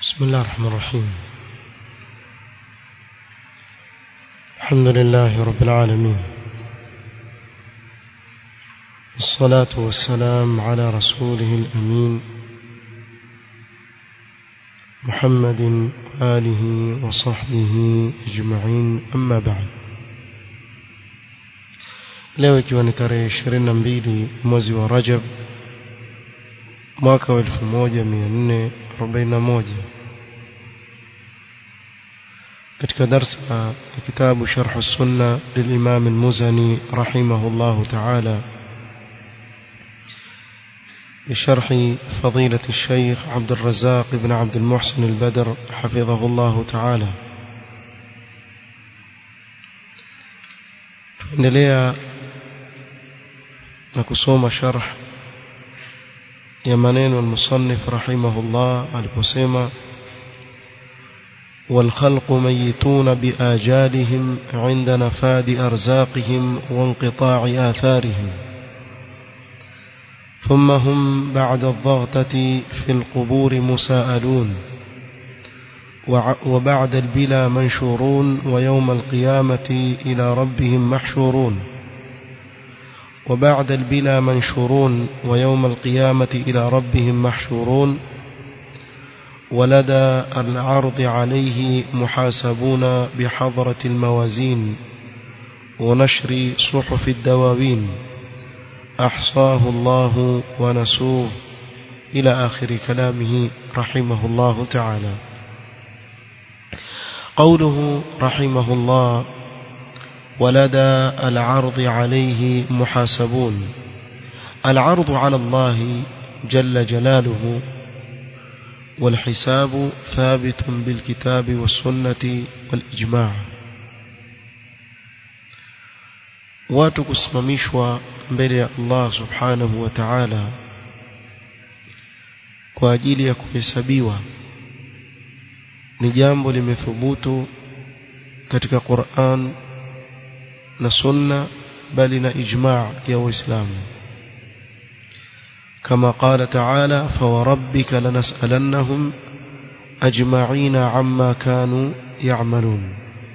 بسم الله الرحمن الرحيم الحمد لله رب العالمين الصلاة والسلام على رسوله الأمين محمد وآله وصحبه أجمعين أما بعد leo ikiwa ni tarehe 22 mwezi wa Rajab mwaka wa 1441 katika darsa ya kitabu Sharh Sunna للإمام المزني رحمه الله تعالى بشرح فضيلة الشيخ عبد الرزاق بن عبد المحسن البدر حفظه الله تعالى tuendelea na kusoma sharh ya maneno al-musannif rahimahullah aliposema والخلق ميتون بآجالهم عند نفاد أرزاقهم وانقطاع آثارهم ثم هم بعد الضغطة في القبور مساءلون وبعد البلا منشورون ويوم القيامة إلى ربهم محشورون وبعد البلا منشورون ويوم القيامة إلى ربهم محشورون ولدى العرض عليه محاسبون بحضرة الموازين ونشر صحف الدواوين أحصاه الله ونسوه إلى آخر كلامه رحمه الله تعالى قوله رحمه الله ولدى العرض عليه محاسبون العرض على الله جل جلاله والحساب ثابت بالكتاب والسنة والإجماع watu kusimamishwa mbele ya Allah subhanahu wa ta'ala kwa ajili ya kuhesabiwa ni jambo limethubutu katika Qur'an na sunna bali na ijma' ya waislamu كما قال تعالى فوربك لنسألنهم أجمعين عما كانوا يعملون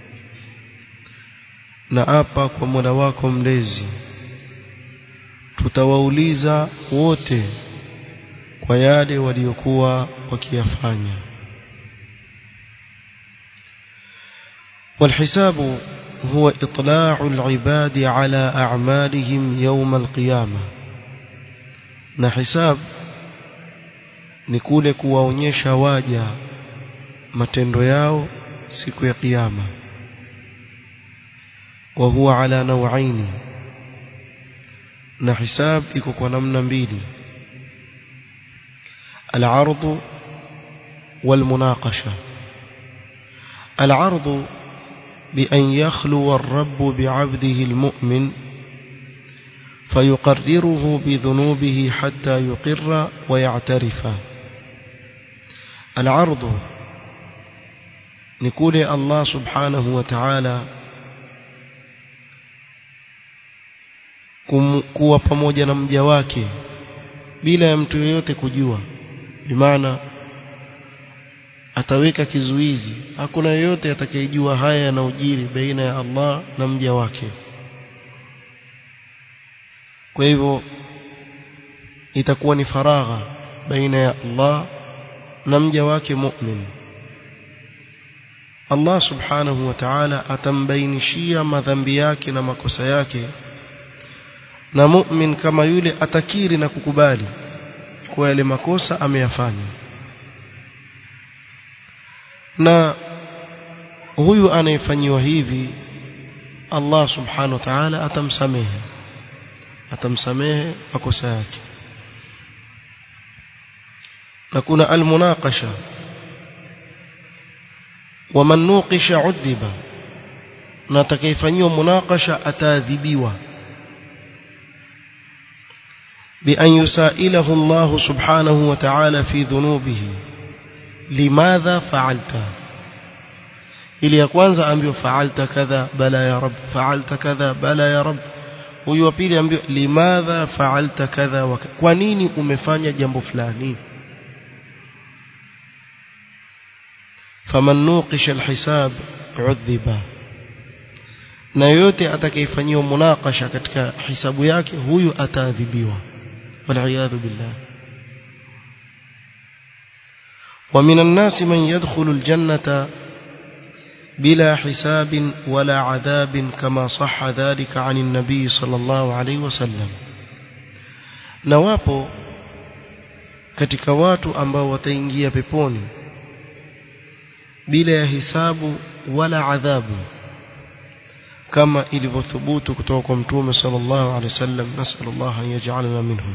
na apa kwa Mola wako mlezi tutawauliza wote kwa yale waliokuwa wakiyafanya والحساب هو إطلاع العباد على أعمالهم يوم القيامة na hisab ni kule kuwaonyesha waja matendo yao siku ya kiyama wa huwa ala nawaini na hisab iko kwa namna mbili العرض والمناقشة العرض بأن يخلو الرب بعبده المؤمن فيقرره بذنوبه حتى يقر ويعترف العرض نقول الله سبحانه وتعالى kuwa pamoja na mja wake bila ya mtu yeyote kujua bimaana ataweka kizuizi hakuna yeyote atakayejua haya yanayojiri baina ya Allah na mja wake kwa hivyo itakuwa ni faragha baina ya Allah na mja wake mu'min Allah subhanahu wa ta'ala atambainishia madhambi yake na makosa yake na mu'min kama yule atakiri na kukubali kwa yale makosa ameyafanya na huyu anayefanyiwa hivi Allah subhanahu wa ta'ala atamsamehe atamsamehe makosa yake na kuna almunaqasha waman nuqisha udhiba na atakayefanywa munaqasha ataadhibiwa بأن يسائله الله سبحانه وتعالى في ذنوبه لماذا فعلت ili ya kwanza ambiwa fa'alta kadha bala ya rab fa'alta kadha bala ya rab huyu wa pili ambiwa limadha fa'alta kadha wa kwa nini umefanya jambo fulani faman nuqisha alhisab udhiba na yote atakayefanyiwa munakasha katika hisabu yake huyu ataadhibiwa waliyadhu billah ومن الناس من يدخل الجنة بلا حساب ولا عذاب كما صح ذلك عن النبي صلى الله عليه وسلم نواpo katika watu ambao wataingia peponi bila ya hisabu wala adhabu kama ilivyothubutu kutoka kwa mtume sallallahu alaihi wasallam nasallallahu an yaj'alana minhum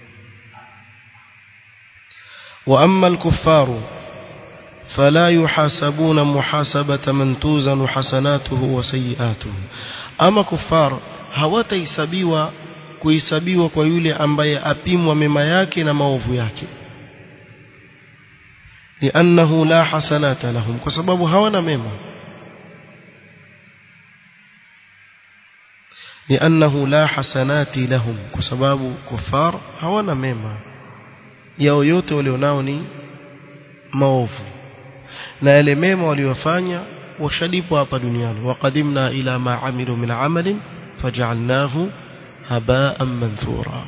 wa amma al-kuffaru فلا يحاسبون محاسبة من توزن حسناته وسيئاته أما كفار hawatahesabiwa kuhesabiwa kwa yule ambaye apimwa mema yake na maovu yake liannahu la hasanata lahum kwa sababu hawana mema liannahu la hasanati lahum kwa sababu kufar hawana mema yao yote walionao ni maovu na yale mema waliyofanya washalipwa hapa duniani waqadimna ila ma amilu min amalin faj'alnahu haba'an manthura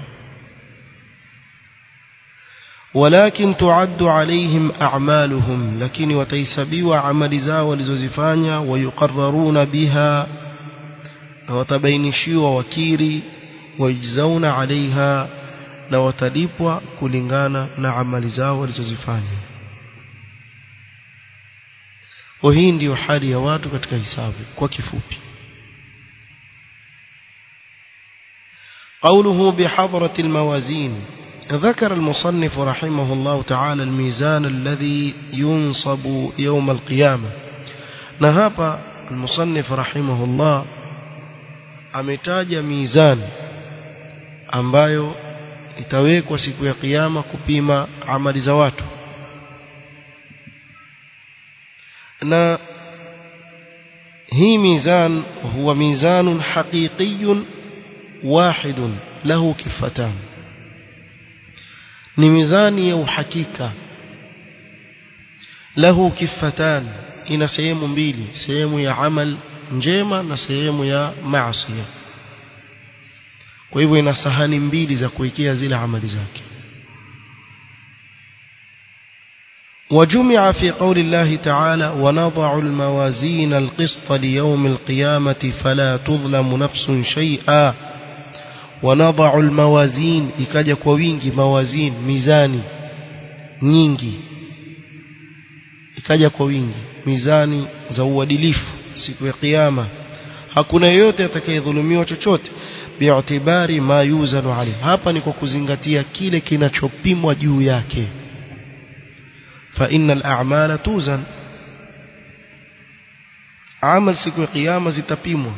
ولكن تعد عليهم أعمالهم لكن وتيسبيوا عمل زاو ولزوزفانيا ويقررون بها وتبينشيوا وكيري ويجزون عليها وتلipwa kulingana na amali zao walizozifanya kwa hii ndiyo hali ya watu katika hisabu kwa kifupi قوله بحضرة الموازين ذكر المصنف رحمه الله تعالى الميزان الذي ينصب يوم القيامة نهاب المصنف رحمه الله ametaja mizani ambayo itawekwa siku ya kiyama kupima amali za watu na hii mizan huwa mizanun haqiqiyun wahidun lahu kifatan ni mizani ya uhakika lahu kifatan ina sehemu mbili sehemu ya amal njema na sehemu ya maasi kwa hivyo ina sahani mbili za kuwekea zile amali zake وجمع في قول الله تعالى ونضع الموازين القسط ليوم القيامة فلا تظلم نفس شيئا ونضع الموازين ikaja kwa wingi mawazin mizani nyingi ikaja kwa wingi mizani za uadilifu siku ya kiyama hakuna yeyote atakayedhulumiwa chochote bi'tibari ma yuzanu alayhi hapa ni kwa kuzingatia kile kinachopimwa juu yake fa innal a'mala tuzan amal siku ya kiyama zitapimwa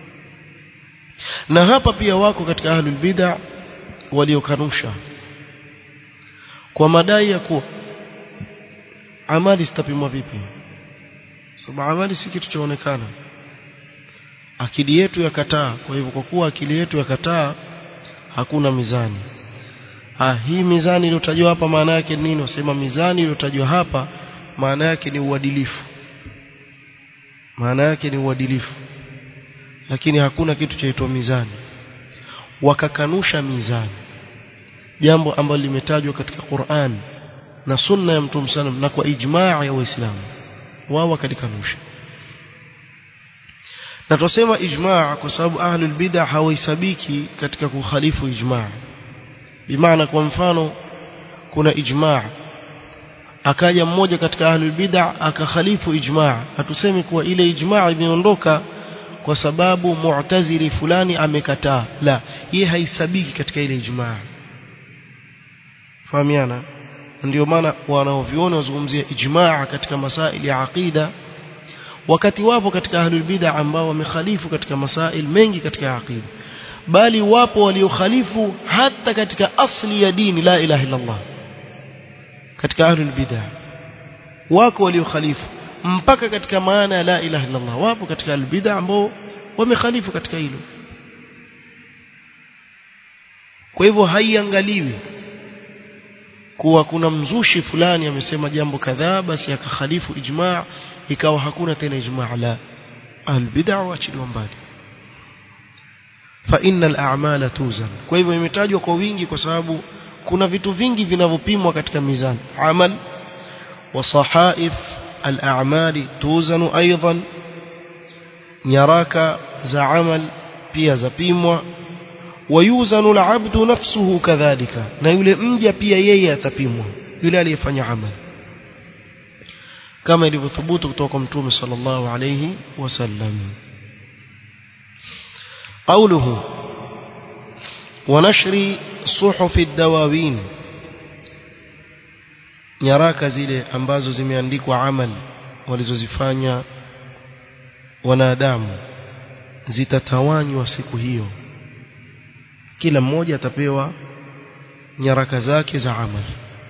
na hapa pia wako katika ahlul bid'a waliokanusha kwa madai ya kuwa amali zitapimwa vipi sababu amali si kitu chaonekana akili yetu yakataa kwa hivyo kwa kuwa akili yetu yakataa hakuna mizani ah hii mizani iliyotajwa hapa maana yake nini wasema mizani iliyotajwa hapa maana yake ni uadilifu maana yake ni uadilifu lakini hakuna kitu chaitwa mizani wakakanusha mizani jambo ambalo limetajwa katika Qur'an na sunna ya Mtume sallam na kwa ijmaa ya Waislamu wao wakalikanusha na tusema ijmaa kwa sababu ahlul bid'ah hawahesabiki katika kukhalifu ijmaa bimaana kwa mfano kuna ijmaa akaja mmoja katika ahlul bid'ah akakhalifu ijmaa hatusemi kuwa ile ijmaa imeondoka kwa sababu mu'tazili fulani amekataa la yeye haisabiki katika ile ijmaa fahamiana ndio maana wanaoviona wazungumzia ijmaa katika masaili ya aqida wakati wapo katika ahlul bid'ah ambao wamekhalifu katika masail mengi katika aqida bali wapo waliokhalifu hata katika asli ya dini la ilaha illa Allah katika ahlul bid'ah wako waliokhalifu mpaka katika maana ya la ilaha illa Allah wapo katika ahlul bid'ah ambao wamekhalifu katika hilo kwa hivyo haiangaliwi kuwa kuna mzushi fulani amesema jambo kadhaa basi akakhalifu ijma' ikawa hakuna tena ijma' la albid'a waachiliwa mbali fa innal a'mala tuzan kwa hivyo imetajwa kwa wingi kwa sababu kuna vitu vingi vinavyopimwa katika mizani amal wa sahaif al-a'mali tuzanu aidan nyaraka za amal pia zapimwa wayuzanu al-'abdu nafsuhu kadhalika na yule mja pia yeye atapimwa yule aliyefanya amal kama ilivyothubutu kutoka kwa mtume sallallahu alayhi wasallam قوله ونشر صحف الدواوين nyaraka zile ambazo zimeandikwa amal walizozifanya wanadamu zitatawanywa siku hiyo kila mmoja atapewa nyaraka zake za amal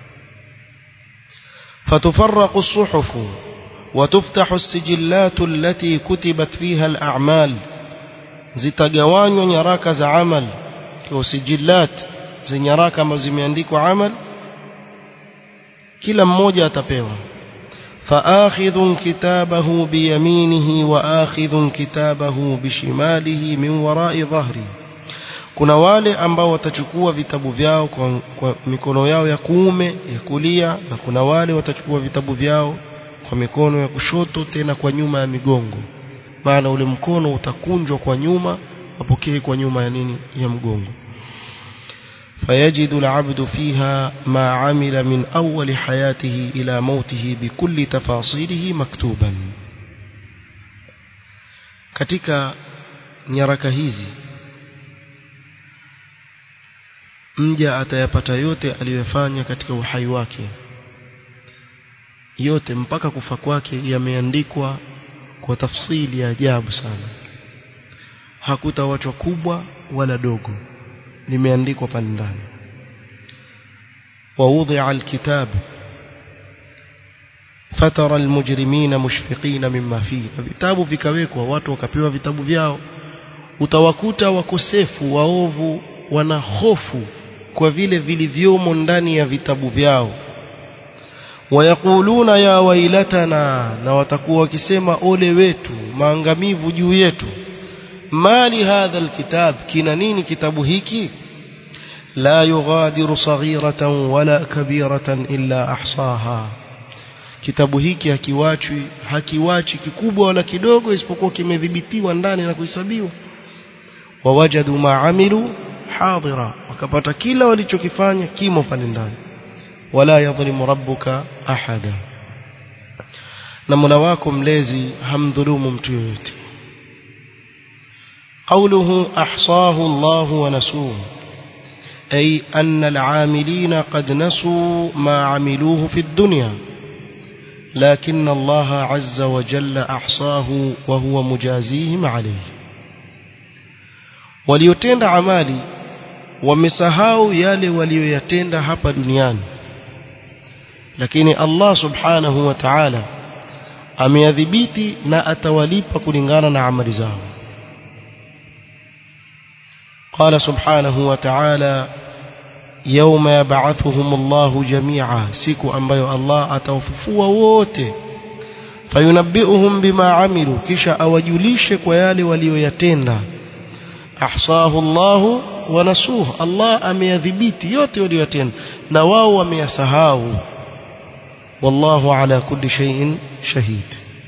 فتفرق الصحف وتفتح السجلات التي كتبت فيها الأعمال zitagawanywa nyaraka za amal kwa sijillat za nyaraka ambazo zimeandikwa amal kila mmoja atapewa فآخذ كتابه بيمينه وآخذ كتابه بشماله من وراء ظهره kuna wale ambao watachukua vitabu vyao kwa, kwa mikono yao ya kuume ya kulia na kuna wale watachukua vitabu vyao kwa mikono ya kushoto tena kwa nyuma ya migongo maana ule mkono utakunjwa kwa nyuma apokee kwa nyuma ya nini ya mgongo فيجد العبد فيها ما عمل من أول حياته إلى موته بكل تفاصيله مكتوبا katika nyaraka hizi mja atayapata yote aliyofanya katika uhai wake yote mpaka kufa kwake yameandikwa kwa tafsili ya ajabu sana hakutawachwa kubwa wala dogo limeandikwa pale ndani ووضع الكتاب فترى المجرمين مشفقين مما فيه vitabu vikawekwa watu wakapewa vitabu vyao utawakuta wakosefu waovu wana hofu kwa vile vilivyomo ndani ya vitabu vyao wayakuluna ya wailatana na watakuwa wakisema ole wetu maangamivu juu yetu mali hadha alkitab kina nini kitabu hiki la yughadiru saghiratan wala kabiratan illa ahsaha kitabu hiki hakiwachwi hakiwachi kikubwa wala kidogo isipokuwa kimedhibitiwa ndani na kuhesabiwa wawajadu maamilu hadira wakapata kila walichokifanya kimo pale ndani wala yadhlimu rabbuka ahada na Mola wako mlezi hamdhulumu mtu yoyote قوله أحصاه الله ونسوه أي أن العاملين قد نسوا ما عملوه في الدنيا لكن الله عز وجل أحصاه وهو مجازيهم عليه waliotenda amali wamesahau yale walioyatenda hapa duniani lakini Allah subhanahu wa ta'ala ameyadhibiti na atawalipa kulingana na amali zao قال سبحانه وتعالى يوم يبعثهم الله جميعا siku ambayo Allah atawafufua wote fayunabbi'uhum bima amilu kisha awajulishe kwa yale walioyatenda ahsahu Allah wa nasuh Allah ameyadhibiti yote waliyotenda na wao wameyasahau wallahu ala kulli shay'in shahid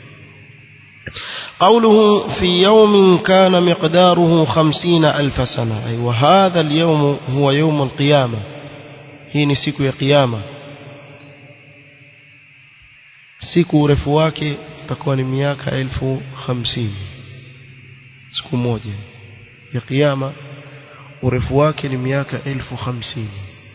قوله في يوم كان مقداره خمسين ألف سنة أي وهذا اليوم هو يوم القيامة هي نسيك يا قيامة siku urefu wake utakuwa ni miaka elfu hamsini siku moja ya kiyama urefu wake ni miaka elfu hamsini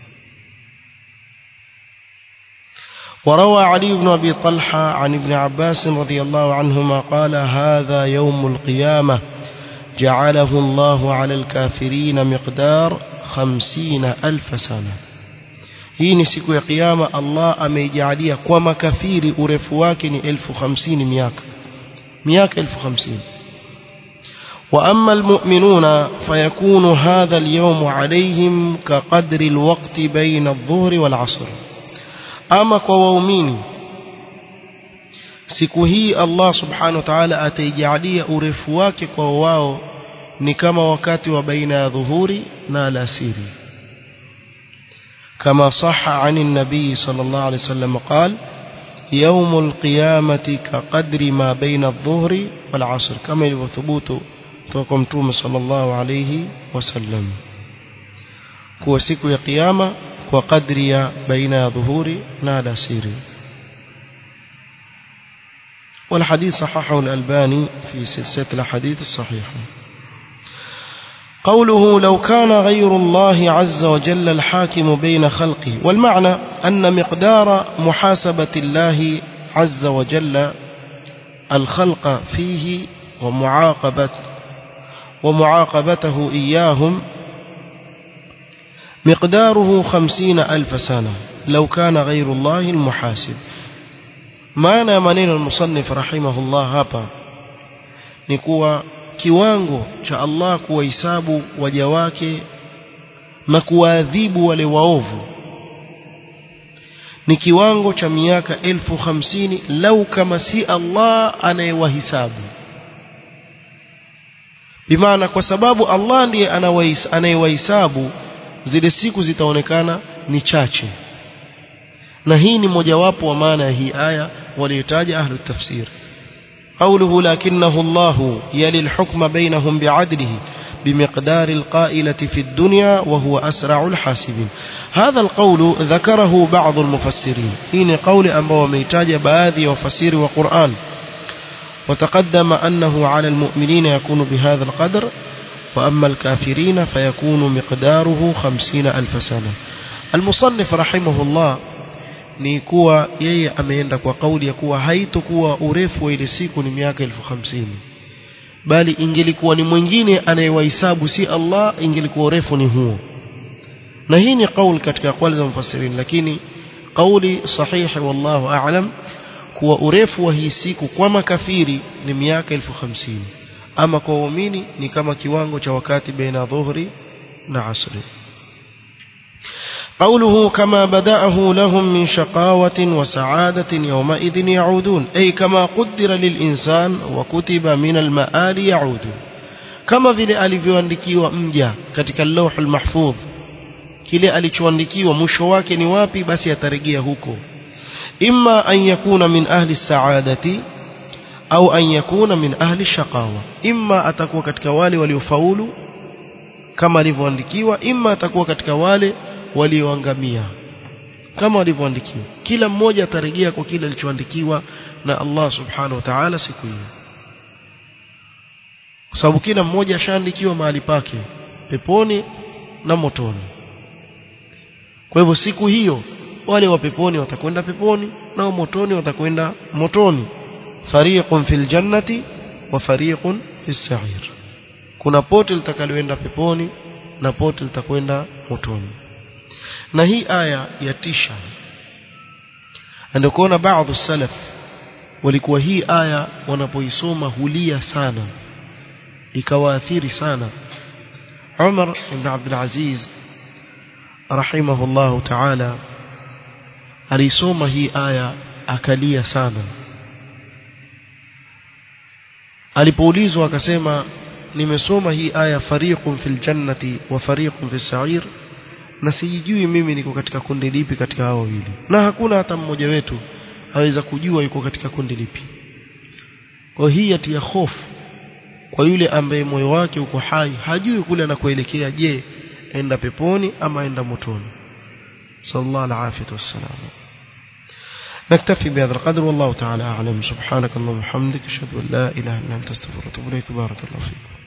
وروى علي بن أبي طلحة عن ابن عباس رضي الله عنهما قال هذا يوم القيامة جعله الله على الكافرين مقدار خمسين ألف سنة hii ni siku ya kiyama Allah ameijalia kwa makafiri urefu wake ni elfu hamsini miaka miaka elfu hamsini وأما المؤمنون فيكون هذا اليوم عليهم كقدر الوقت بين الظهر والعصر ama kwa waumini siku hii Allah subhanahu wa ta'ala ataijalia urefu wake kwa wao ni kama wakati wa baina ya dhuhuri na alasiri كما صح عن النبي صلى الله عليه وسلم قال يوم القيامة كقدر ما بين الظهر والعصر كما يثبت توكم توم صلى الله عليه وسلم كو سيكو يا قيامة وقدر بين ظهور نال سيري والحديث صححه الألباني في سلسلة الحديث الصحيحة قوله لو كان غير الله عز وجل الحاكم بين خلقه والمعنى أن مقدار محاسبة الله عز وجل الخلق فيه ومعاقبة ومعاقبته إياهم مقداره خمسين ألف سنة لو كان غير الله المحاسب معنى منين المصنف رحمه الله هابا نكوى kiwango cha Allah kuwahesabu waja wake na kuwaadhibu wale waovu ni kiwango cha miaka elfu hamsini lau kama si Allah anayewahisabu bimaana kwa sababu Allah ndiye anayewahisabu zile siku zitaonekana ni chache na hii ni mojawapo wa maana ya hii aya waliotaja ahlu tafsir قوله لكنه الله يلي الحكم بينهم بعدله بمقدار القائلة في الدنيا وهو أسرع الحاسبين هذا القول ذكره بعض المفسرين حين قول أنبا وميتاج بآذي وفسير وقرآن وتقدم أنه على المؤمنين يكون بهذا القدر وأما الكافرين فيكون مقداره خمسين ألف سنة المصنف رحمه الله ni kuwa yeye ameenda kwa kauli ya kuwa haitokuwa urefu wa ile siku ni miaka elfu hamsini bali ingelikuwa ni mwingine anayewahesabu si Allah ingelikuwa urefu ni huo na hii ni kauli katika kauli za mfasirini lakini kauli sahihi wallahu a'lam kuwa urefu wa hii siku kwa makafiri ni miaka elfu hamsini ama kwa waumini ni kama kiwango cha wakati baina dhuhri na asri قوله كما بدأه لهم من شقاوة وسعادة يومئذ يعودون أي كما قدر للإنسان وكتب من المآل يعود كما vile alivyoandikiwa mja katika اللوح المحفوظ kile alichoandikiwa mwisho wake ni wapi basi atarejea huko imma an yakuna min ahli saadati au an yakuna min ahli shaqawa imma atakuwa katika wale waliofaulu kama alivyoandikiwa imma atakuwa katika wale walioangamia kama walivyoandikiwa kila mmoja atarejea kwa kile alichoandikiwa na Allah subhanahu wa ta'ala siku hiyo kwa sababu kila mmoja ashaandikiwa mahali pake peponi na motoni kwa hivyo siku hiyo wale wa peponi watakwenda peponi na wa motoni watakwenda motoni fariqun fil jannati wa fariqun fis sa'ir kuna pote litakaloenda peponi na pote litakwenda motoni na hii aya yatisha ndio kuona baadhi salaf walikuwa hii aya wanapoisoma hulia sana ikawaathiri sana Umar ibn Abdul Aziz rahimahullahu ta'ala alisoma hii aya akalia sana alipoulizwa akasema nimesoma hii aya fariqun fil jannati wa fariqun fis sa'ir na sijui mimi niko katika kundi lipi katika hao wawili na hakuna hata mmoja wetu aweza kujua yuko katika kundi lipi kwa hii yatia hofu kwa yule ambaye moyo wake uko hai hajui kule anakoelekea je enda peponi ama enda motoni sallallahu alaihi wasallam نكتفي بهذا القدر والله تعالى أعلم سبحانك اللهم وبحمدك أشهد أن لا إله إلا أنت أستغفرك وأتوب إليك بارك الله فيك